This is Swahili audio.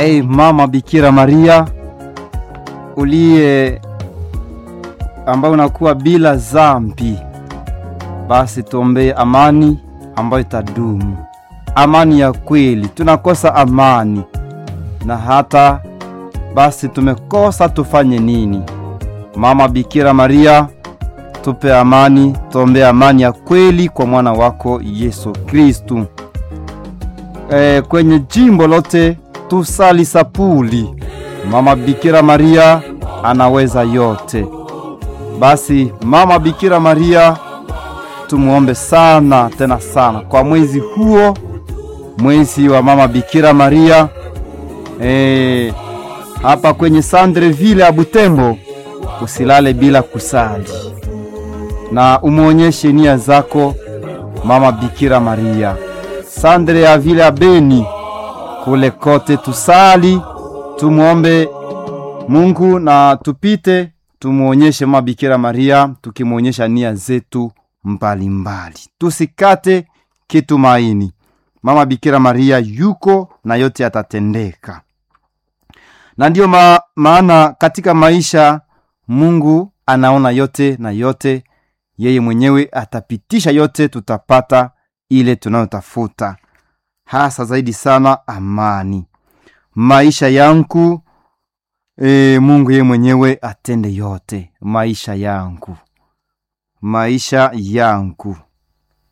Ei mama Bikira Maria uliye ambayo unakuwa bila zambi, basi tuombee amani ambayo itadumu, amani ya kweli. Tunakosa amani na hata basi tumekosa, tufanye nini? Mama Bikira Maria, tupe amani, tuombee amani ya kweli kwa mwana wako Yesu Kristu. E, kwenye jimbo lote tusali sapuli. Mama Bikira Maria anaweza yote. Basi Mama Bikira Maria tumuombe sana tena sana kwa mwezi huo, mwezi wa Mama Bikira Maria e, hapa kwenye Sandreville ya Butembo, usilale bila kusali na umwonyeshe nia zako Mama Bikira Maria. Sandre ya vile ya Beni kule kote tusali, tumwombe Mungu na tupite tumwonyeshe Mama Bikira Maria, tukimwonyesha nia zetu mbalimbali, tusikate kitumaini. Mama Bikira Maria yuko na yote yatatendeka, na ndiyo ma, maana katika maisha Mungu anaona yote na yote yeye mwenyewe atapitisha yote, tutapata ile tunayotafuta, hasa zaidi sana amani maisha yangu. E, Mungu yeye mwenyewe atende yote maisha yangu, maisha yangu